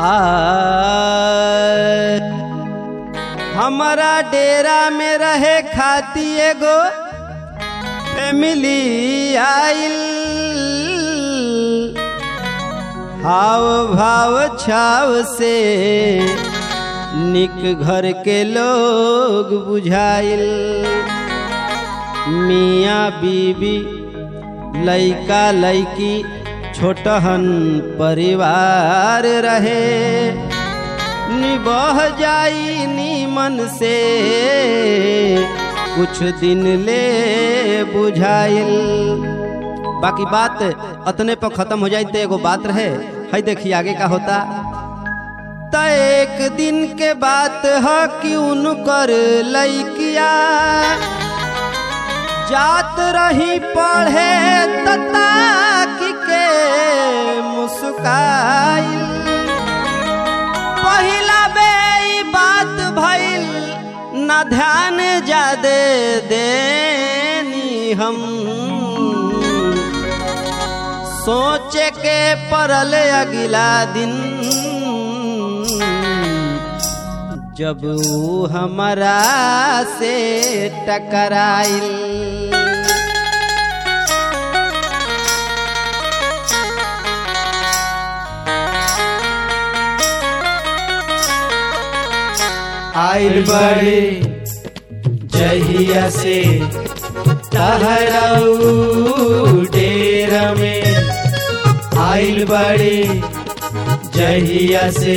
आ हमारा डेरा में रहे खाती एगो फैमिली आइल हाव भाव छाव से निक घर के लोग बुझाइल मियाँ बीबी लइका लइकी छोटहन परिवार रहे निबह जाई नीमन से कुछ दिन ले बुझाइल बाकी बात अतने पर खत्म हो जाई तो एगो बात रहे है देखिए आगे का होता त एक दिन के बात है कि उनकर लइकिया जात रही पढ़े तता के मुस्काइल पहिला बे ई बात भइल न ध्यान जादे देनी हम सोचे के पड़ल अगला दिन जब ऊ हमरा से टकराइल आइल बड़े जहिया से तहराऊ डेर में आइल बड़े जहिया से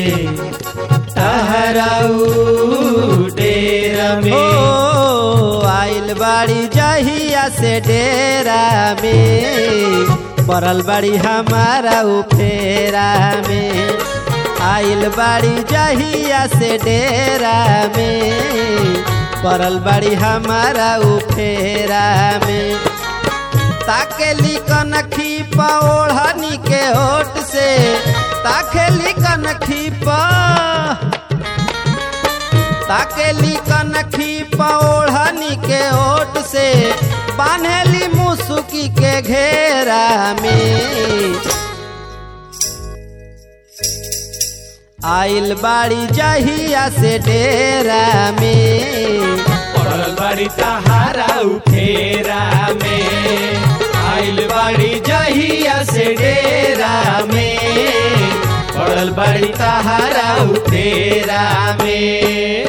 तहराऊ डेर ओ में आइल बाड़ी जहिया से डेरा में पड़ल बाड़ी हमारा उफेरा में आइल बाड़ी जहिया से डेरा में पड़ल बाड़ी हमारा उफेरा में ताकेली कनखी ओढ़नी के होठ से ताकेली कनखी पा ताकेली कनखी ओढ़नी के ओट से बान्हेली मुसुकी के घेरा में आइल बाड़ी जहिया से डेरा में पड़ल बड़ी तहारा उफेरा में आइल बड़ी जहिया से डेरा में पड़ल बड़ी तहारा उफेरा में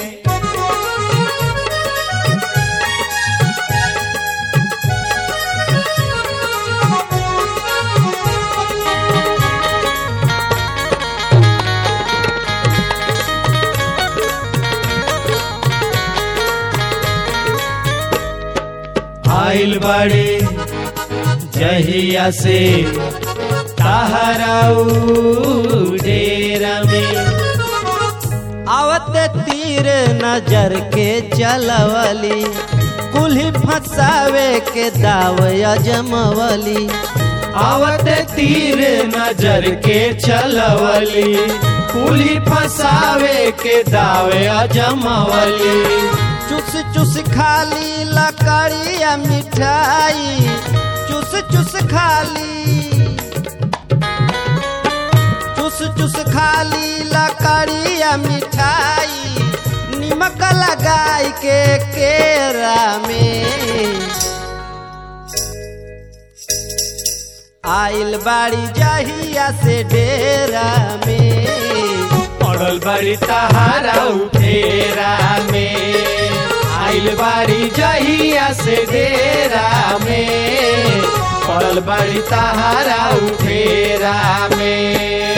आइल बड़े जहिया से तहराऊ डेरा में आवते तीर नजर के चलवली कुल्ही फंसावे के दाव अजमवली आवत तीर नजर के चलवली पुली फसावे के दावे अजमवली चुस चुस खाली लकड़िया मिठाई चुस चुस खाली चुस चुस खाली लकड़िया मिठाई निमक लगाई के केरा में आइल बाड़ी जहिया से डेरा में पड़ल बड़ी तहारा उठेरा में आइल बारी जहिया से डेरा में पड़ल बड़ी तहारा उठेरा में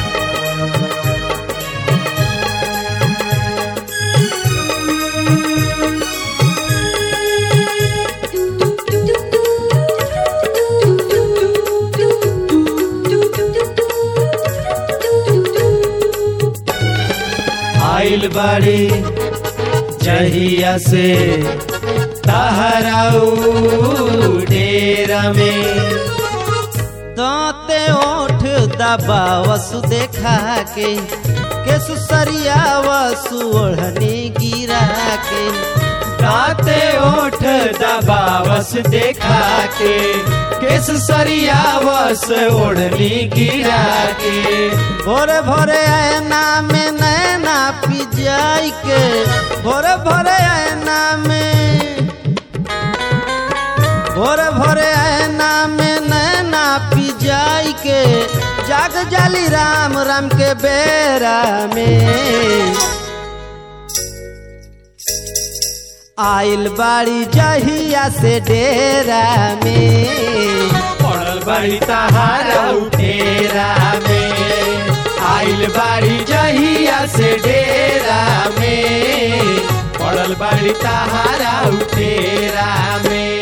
आइल बाड़ी जहिया से तहराऊ डेरा में दांते ओठ दबा वसु देखा के केसु सरिया वसु ओढ़नी गिरा के दाते ओठ दबावस देखा के केस सरियावस ओढ़नी गिरा के भोरे भोरे ऐना में नैना पिजाई के भोरे भोरे ऐना में भोरे भोरे ऐना में नैना पिजाई के जाग जाली राम राम के बेरा में आइल बाड़ी जहिया से डेरा में पड़ल बाड़ी तहारा उठेरा में आइल बाड़ी जहिया से डेरा में पड़ल बाड़ी तहारा उठेरा में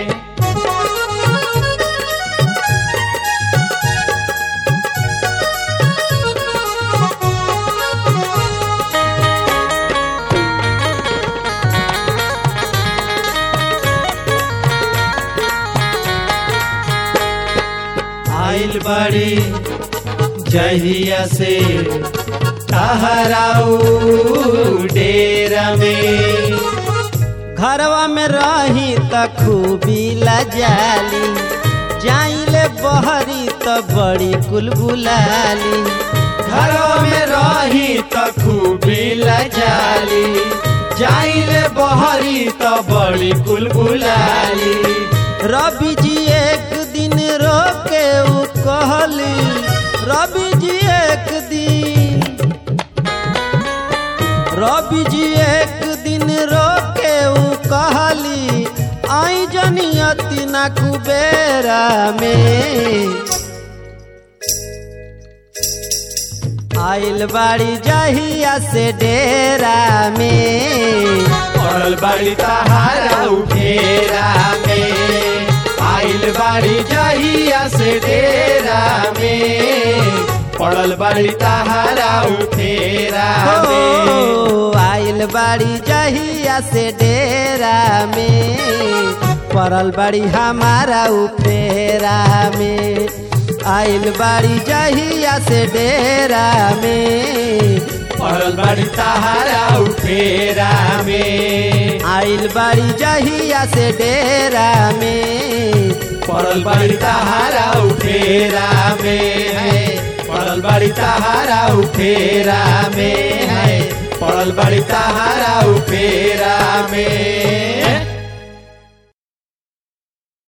आइल बड़ी जहिया से तहराऊ डेरा में घरवा में रही त खूबी लजाली जाइले बहरी त बड़ी कुलबुलाली घरवा में रही त खूबी लजाली जाइले बहरी त बड़ी कुलबुलाली रवि जी एक दिन रोके उ कहली रवि जी एक दिन रवि जी एक दिन रोके उ कहली आई जनियती ना कुबेरा में आइल बाड़ी जहिया से डेरा में पड़ल बाड़ी तहारा उठेरा में आइल बाड़ी जहिया से डेरा में पड़ल बाड़ी तहारा उठेरा में ओ, आइल बाड़ी जहिया से डेरा में पड़ल बाड़ी हमारा उफेरा में आइल बाड़ी जहिया से डेरा में पड़ल बाड़ी तहारा उठेरा में आइल बाड़ी जहिया से डेरा में पड़ल बाड़ी तहारा उठेरा में है पड़ल बाड़ी तहारा उठेरा में है पड़ल बाड़ी तहारा उठेरा में